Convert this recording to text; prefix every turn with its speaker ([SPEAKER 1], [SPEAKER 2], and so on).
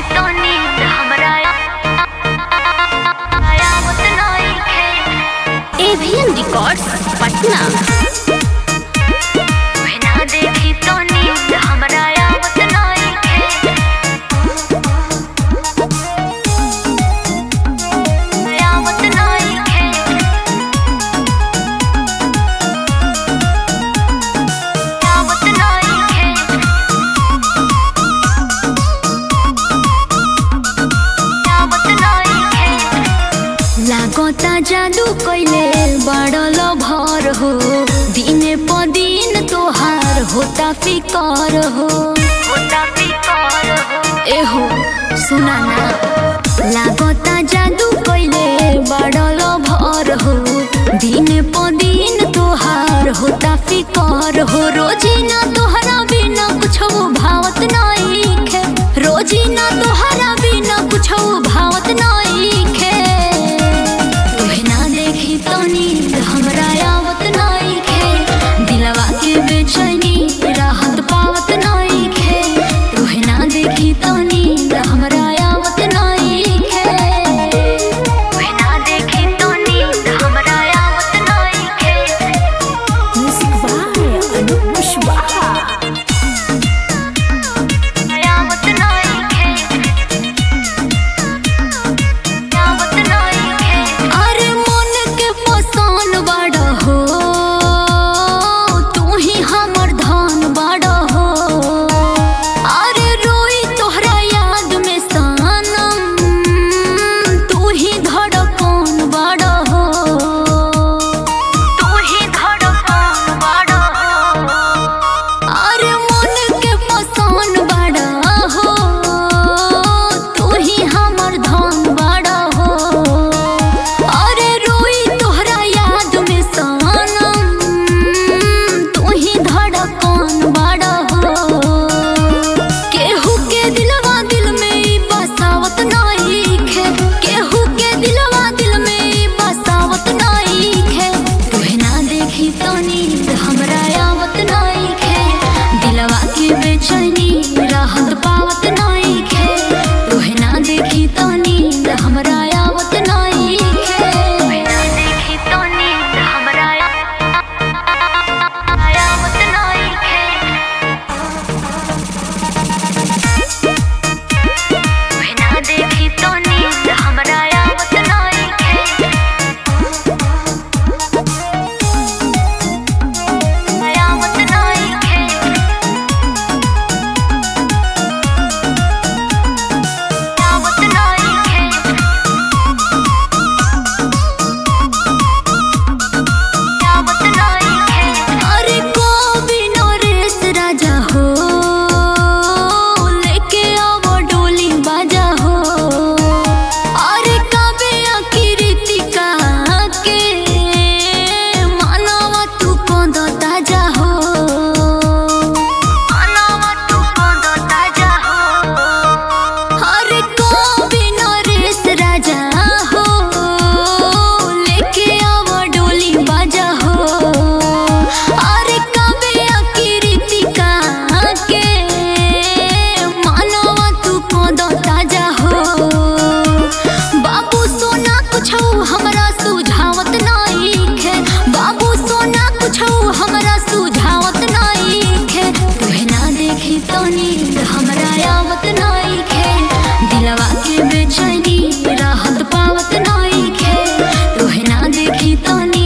[SPEAKER 1] तो नींद हमरा आवत नइखे
[SPEAKER 2] एवियन रिकॉर्ड्स पटना
[SPEAKER 1] तोहे ना देखी तो नींद हमरा आवत नइखे आवत नइखे आवत नइखे आवत नइखे
[SPEAKER 2] लागता जादू कैले बड़ल भर हो दिने प दिन तोहार होता फिकर हो
[SPEAKER 1] होता फिकर हो
[SPEAKER 2] एहो सुना ना लागता जादू कैले बड़ल भर हो दिने प दिन तोहार होता फिकर हो रोजीना तोहरा बिना कुछो भावत नइखे रोजीना तोहरा बिना कुछो भावत नइखे तोहे ना देखी तो नींद हमरा आवत नइखे दिलवा के बेचैनी राहत पावत नइखे तोहे ना देखी तो नींद हमरा आवत नइखे
[SPEAKER 1] तोहे ना देखी तो नींद हमरा आवत नइखे
[SPEAKER 2] म्यूजिक बाय अनूप कुशवाहा
[SPEAKER 1] आवत नइखे आवत नइखे
[SPEAKER 2] अरे मन के पसान बड़ा हो तू ही हमर धन बड़ा हो अरे रोई तोहरा याद में सनम तू ही धड़कन बड़ा हो
[SPEAKER 1] तू ही धड़कन बड़ा हो
[SPEAKER 2] अरे मन के पसान बड़ा हो तू ही हमर धन बड़ा हो अरे रोई तोहरा याद में सनम तू ही धड़कन बड़ा हो केहू के दिलवा दिल में ई बसावत नइखे केहू के दिलवा दिल में ई बसावत नइखे तोहे ना देखी तो नींद हमरा आवत नइखे दिलवा के बेचैनी राहत पावत नइखे तोहे ना देखी तो नींद हमरा आवत नइखे
[SPEAKER 1] तोहे ना देखी तो नींद हमरा आवत नइखे तोहे ना देखी तो नींद हमरा आवत नइखे आवत नइखे आवत नइखे आवत नइखे
[SPEAKER 2] अरे कवि नरेश राजा हो लेके आवो डोली बाजा हो अरे कबे अकिरीतिका के मानवा तू कोंद ताजा हो
[SPEAKER 1] अनावा तू कोंद ताजा हो
[SPEAKER 2] अरे कवि नरेश राजा हो लेके आवो डोली बाजा हो अरे कबे अकिरीतिका के मानवा तू कोंद ताजा हो बाबू सोना कुछो हमरा सुझावत नइखे बाबू सोना कुछो हमरा सुझावत नइखे तोहे ना देखी तो नींद हमरा आवत नइखे दिलवा के बेचैनी राहत पावत नइखे तोहे ना देखी तो नींद